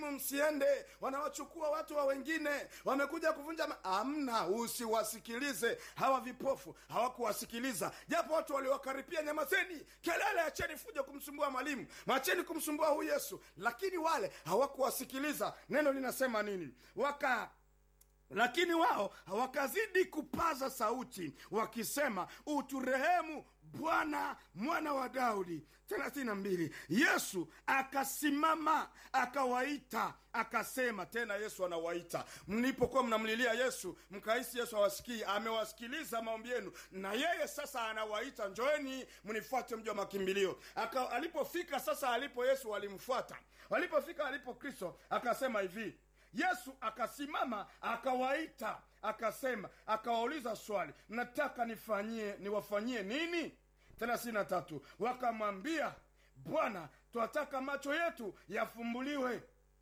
simu msiende wanawachukua watu wa wengine wamekuja kuvunja ma- amna usiwasikilize hawa vipofu hawakuwasikiliza japo watu waliowakaripia nyamazeni kelele acheni fujo kumsumbua mwalimu macheni kumsumbua huyu yesu lakini wale hawakuwasikiliza neno linasema nini waka lakini wao wakazidi kupaza sauti wakisema uturehemu bwana mwana wa daudi thelathini na mbili yesu akasimama akawaita akasema tena yesu anawaita mlipokuwa mnamlilia yesu mkahisi yesu hawasikii amewasikiliza maombi yenu na yeye sasa anawaita njoeni mnifuate mji wa makimbilio Aka, alipofika sasa alipo yesu walimfuata walipofika alipo kristo akasema hivi yesu akasimama akawaita akasema akawauliza swali nataka nifanyie niwafanyie nini thelathini na tatu wakamwambia bwana twataka macho yetu yafumbuliwe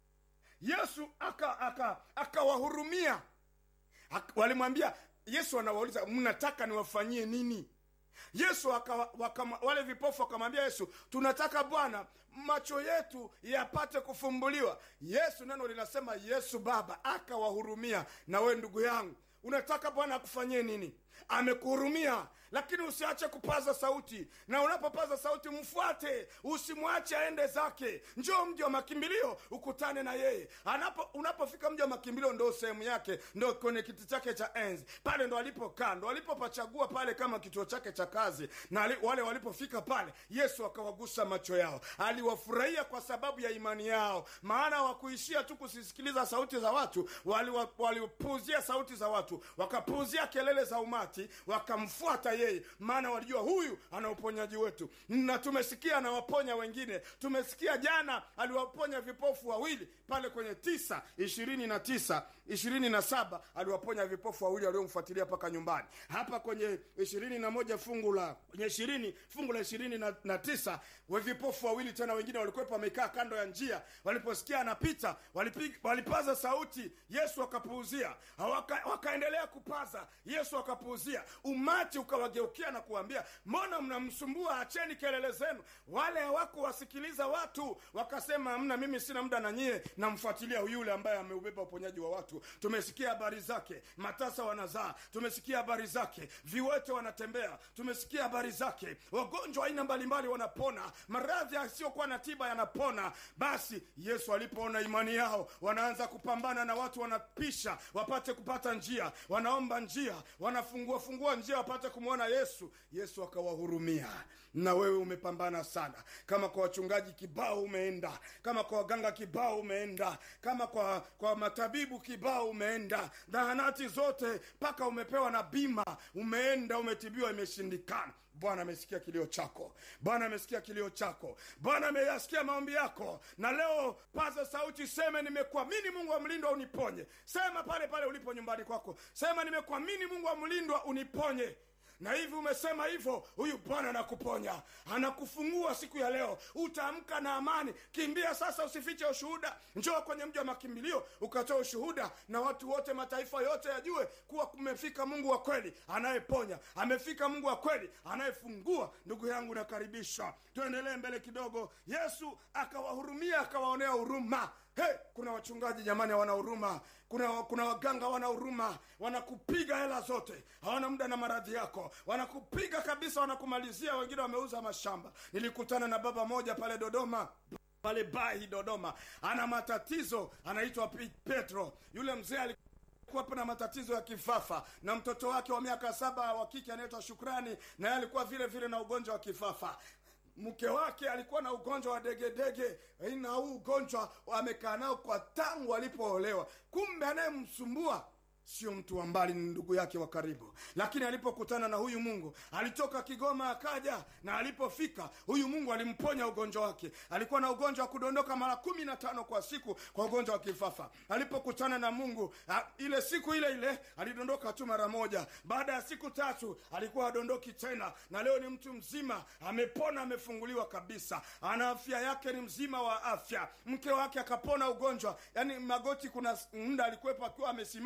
yesu akawahurumia aka, aka Ak- walimwambia yesu anawauliza mnataka niwafanyie nini yesu waka, waka, wale vipofu wakamwambia yesu tunataka bwana macho yetu yapate kufumbuliwa yesu neno linasema yesu baba akawahurumia na we ndugu yangu unataka bwana akufanyie nini amekuhurumia lakini usiache kupaza sauti na unapopaza sauti mfuate usimwache aende zake njoo mji wa makimbilio ukutane na yeye Anapo, unapofika mji wa makimbilio ndo sehemu yake ndo kwenye kiti chake cha enzi pale ndo alipokaa ndo alipopachagua pale kama kituo chake cha kazi na ali, wale walipofika pale yesu akawagusa macho yao aliwafurahia kwa sababu ya imani yao maana wakuishia tu kusisikiliza sauti za watu walipuuzia wali sauti za watu wakapuuzia kelele za umati wakamfuata yeye maana walijua huyu ana uponyaji wetu na tumesikia anawaponya wengine tumesikia jana aliwaponya vipofu wawili pale kwenye tisa ishirini na tisa ishirini na saba aliwaponya vipofu wawili waliomfuatilia mpaka nyumbani hapa kwenye ishirini na moja fungu la kwenye ishirini fungu la ishirini na, na tisa we vipofu wawili tena wengine walikuwepo wamekaa kando ya njia waliposikia anapita walipig, walipaza sauti yesu akapuuzia waka, wakaendelea kupaza yesu akapuuzia umati ukawageukia na kuambia mbona mnamsumbua acheni kelele zenu wale hawakuwasikiliza watu wakasema mna mimi sina muda na nyie namfuatilia yule ambaye ameubeba uponyaji wa watu tumesikia habari zake matasa wanazaa tumesikia habari zake viwete wanatembea tumesikia habari zake wagonjwa aina mbalimbali wanapona maradhi yasiyokuwa na tiba yanapona basi yesu alipoona imani yao wanaanza kupambana na watu wanapisha wapate kupata njia wanaomba njia wanafungua fungua njia wapate kumwona yesu yesu akawahurumia na wewe umepambana sana kama kwa wachungaji kibao umeenda kama kwa waganga kibao umeenda kama kwa kwa matabibu kibao umeenda zahanati zote mpaka umepewa na bima umeenda umetibiwa imeshindikana bwana amesikia kilio chako bwana amesikia kilio chako bwana ameyasikia maombi yako na leo paza sauti seme nimekuamini mungu wa mlindwa uniponye sema pale pale ulipo nyumbani kwako sema nimekuamini mungu wa mlindwa uniponye na hivi umesema hivyo huyu bwana anakuponya anakufungua siku ya leo utaamka na amani kimbia sasa usifiche ushuhuda njoo kwenye mji wa makimbilio ukatoa ushuhuda na watu wote mataifa yote yajue kuwa kumefika mungu wa kweli anayeponya amefika mungu wa kweli anayefungua ndugu yangu nakaribisha tuendelee mbele kidogo yesu akawahurumia akawaonea huruma Hey, kuna wachungaji jamani hawana huruma kuna, kuna waganga wana huruma wanakupiga hela zote hawana muda na maradhi yako wanakupiga kabisa wanakumalizia wengine wameuza mashamba nilikutana na baba moja pale dodoma pale bahi dodoma ana matatizo anaitwa petro yule mzee alikuwa na matatizo ya kifafa na mtoto wake wa miaka saba wa kike anaitwa shukrani naye alikuwa vile vile na ugonjwa wa kifafa mke wake alikuwa na ugonjwa wa degedege na huu ugonjwa amekaa nao kwa tangu alipoolewa kumbe anayemsumbua sio mtu wa mbali ni ndugu yake wa karibu lakini alipokutana na huyu mungu alitoka kigoma akaja na alipofika huyu mungu alimponya ugonjwa wake alikuwa na ugonjwa wa kudondoka mara kumi na tano kwa siku kwa ugonjwa wa kifafa alipokutana na mungu a, ile siku ile ile alidondoka tu mara moja baada ya siku tatu alikuwa adondoki tena na leo ni mtu mzima amepona amefunguliwa kabisa ana afya yake ni mzima wa afya mke wake akapona ugonjwa yani magoti kuna muda alikuwepo akiwa amesimama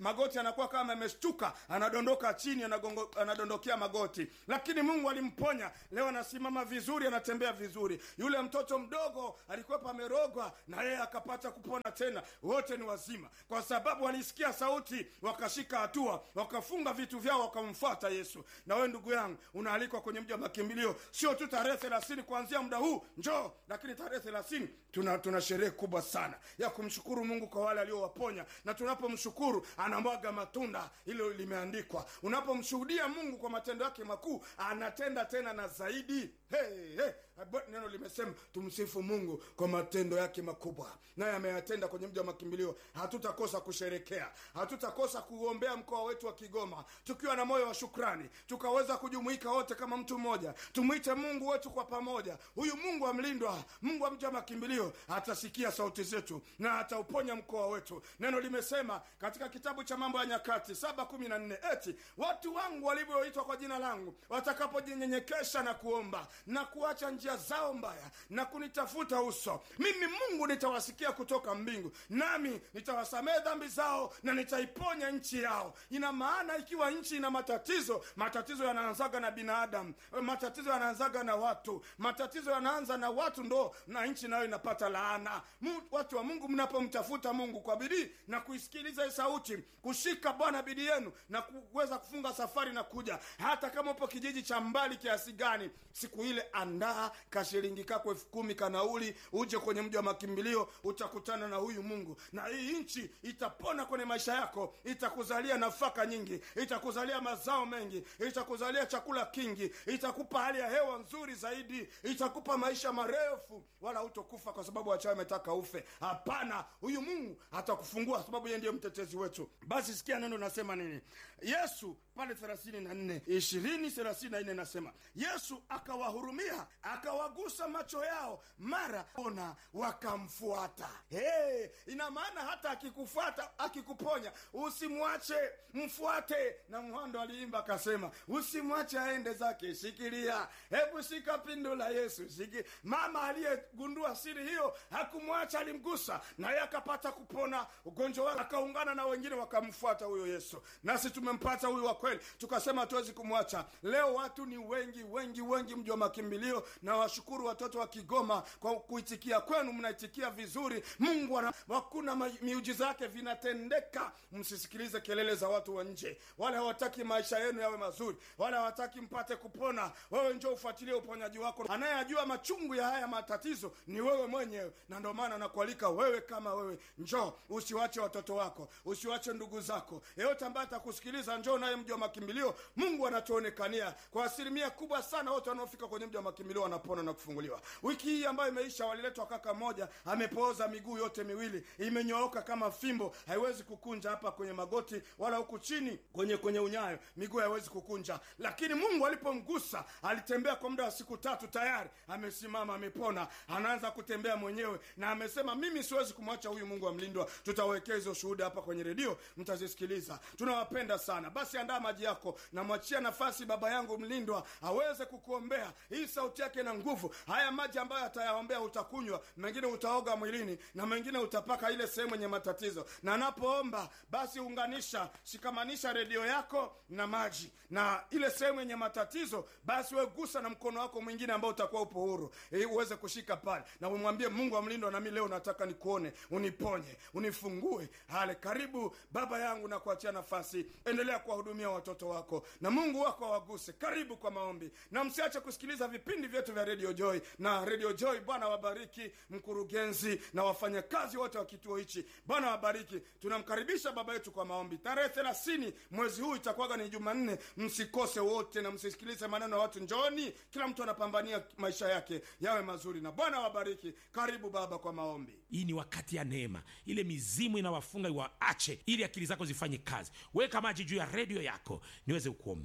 magoti anakuwa kama ameshtuka anadondoka chini anagongo, anadondokea magoti lakini mungu alimponya leo anasimama vizuri anatembea vizuri yule mtoto mdogo alikuwepo amerogwa na yeye akapata kupona tena wote ni wazima kwa sababu walisikia sauti wakashika hatua wakafunga vitu vyao wakamfuata yesu na wewe ndugu yangu unaalikwa kwenye mji wa makimbilio sio tu tarehe thelathini kuanzia muda huu njoo lakini tarehe thelathini tuna, tuna sherehe kubwa sana ya kumshukuru mungu kwa wale aliowaponya na tunapomshukuru anamwaga matunda hilo limeandikwa unapomshuhudia mungu kwa matendo yake makuu anatenda tena na zaidi hey, hey. neno limesema tumsifu mungu kwa matendo yake makubwa naye ameyatenda kwenye mji wa makimbilio hatutakosa kusherekea hatutakosa kuombea mkoa wetu wa kigoma tukiwa na moyo wa shukrani tukaweza kujumuika wote kama mtu mmoja tumwite mungu wetu kwa pamoja huyu mungu amlindwa mungu wa mji wa makimbilio atasikia sauti zetu na atauponya mkoa wetu neno limesema katika kitabu cha mambo ya nyakati saba kumi na nne eti watu wangu walivyoitwa kwa jina langu watakapojinyenyekesha na kuomba na kuacha njia zao mbaya na kunitafuta uso mimi mungu nitawasikia kutoka mbingu nami nitawasamehe dhambi zao na nitaiponya nchi yao ina maana ikiwa nchi ina matatizo matatizo yanaanzaga na binadamu matatizo yanaanzaga na watu matatizo yanaanza na watu ndo na nchi nayo inapata laana Mu, watu wa mungu mnapomtafuta mungu kwa bidii na kuisikiliza hii sauti kushika bwana bidii yenu na kuweza kufunga safari na kuja hata kama upo kijiji cha mbali kiasi gani siku ile andaa kashilingi kako elfu kumi kanauli uje kwenye mji wa makimbilio utakutana na huyu mungu na hii nchi itapona kwenye maisha yako itakuzalia nafaka nyingi itakuzalia mazao mengi itakuzalia chakula kingi itakupa hali ya hewa nzuri zaidi itakupa maisha marefu wala utokufa kwa sababu wachawi ametaka ufe hapana huyu mungu atakufungua sababu yeye ndiye mtetezi wetu basi sikia neno nasema nini yesu pale thelathini na nne ishirini thelathini na nne nasema yesu akawahurumia akawagusa macho yao mara ona wakamfuata hey, ina maana hata akikufuata akikuponya usimwache mfuate na mhando aliimba akasema usimwache aende zake shikilia hebu shika pindo la yesu shiki mama aliyegundua siri hiyo hakumwacha alimgusa naye akapata kupona ugonjwa wake akaungana na wengine wakamfuata huyo yesu nasi tumempata huyu wa kweli tukasema hatuwezi kumwacha leo watu ni wengi wengi wengi mji wa makimbilio na washukuru watoto wa kigoma kwa kuitikia kwenu mnaitikia vizuri mungu ana hakuna miujiza yake vinatendeka msisikilize kelele za watu wa nje wale hawataki maisha yenu yawe mazuri wale hawataki mpate kupona wewe njo ufuatilie uponyaji wako anayejua machungu ya haya matatizo ni wewe mwenyewe na ndio maana nakualika wewe kama wewe njoo usiwache watoto wako usiwache ndugu zako yeyote ambaye atakusikiliza njoo naye mji wa makimbilio mungu anatuonekania kwa asilimia kubwa sana wote wanaofika kwenye mji wa makimbilio wanapona na kufunguliwa wiki hii ambayo imeisha waliletwa kaka moja amepooza miguu yote miwili imenyooka kama fimbo haiwezi kukunja hapa kwenye magoti wala huku chini kwenye kwenye unyayo miguu haiwezi kukunja lakini mungu alipomgusa alitembea kwa muda wa siku tatu tayari amesimama amepona anaanza kutembea mwenyewe na amesema mimi siwezi kumwacha huyu mungu amlindwa tutawekea hizo shuhuda hapa kwenye redio mtazisikiliza tunawapenda sana basi andaa maji yako namwachia nafasi baba yangu mlindwa aweze kukuombea hii sauti yake na nguvu haya maji ambayo atayaombea utakunywa mengine utaoga mwilini na mengine utapaka ile sehemu yenye matatizo na anapoomba basi unganisha shikamanisha redio yako na maji na ile sehemu yenye matatizo basi we gusa na mkono wako mwingine ambao utakuwa upo huru ili uweze kushika pale na umwambie mungu amlindwa nami leo nataka nikuone uniponye unifungue hale karibu baba yangu na kuachia nafasi endelea kuwahudumia watoto wako na mungu wako awaguse karibu kwa maombi na msiache kusikiliza vipindi vyetu vya radio joy na radio joy bwana wabariki mkurugenzi na wafanyakazi wote wa kituo hichi bwana wabariki tunamkaribisha baba yetu kwa maombi tarehe thelathini mwezi huu itakuwaga ni jumanne msikose wote na msisikilize maneno ya watu njoni kila mtu anapambania maisha yake yawe mazuri na bwana wabariki karibu baba kwa maombi hii ni wakati ya neema ile mizimu inawafunga iwaache ili akili zako zifanye kazi weka maji juu ya redio yako niweze kuombea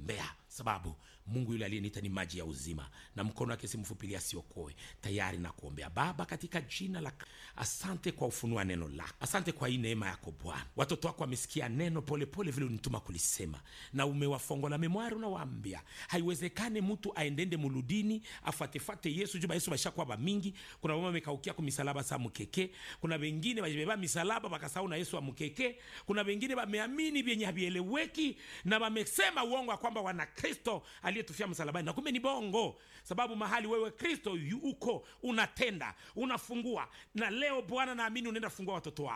sababu mungu yule aliyeniita ni maji ya uzima na mkono wake si mfupi ili asiokoe tayari na kuombea baba katika jina la asante kwa ufunua neno lako asante kwa hii neema yako bwana watoto wako wamesikia neno polepole vile unituma kulisema na umewafongola memwari unawaambia haiwezekane mtu aendende muludini afatefate yesu juba yesu bashakuwa bamingi kuna mama amekaukia ku misalaba sa mukeke kuna wengine bajibeba misalaba bakasahau na yesu amukeke kuna wengine bameamini vyenye havieleweki na wamesema uongo ya kwamba wana kristo aliyetufia msalabani na kumbe ni bongo sababu mahali wewe kristo yu- uko unatenda unafungua na leo bwana naamini unaenda fungua watoto wako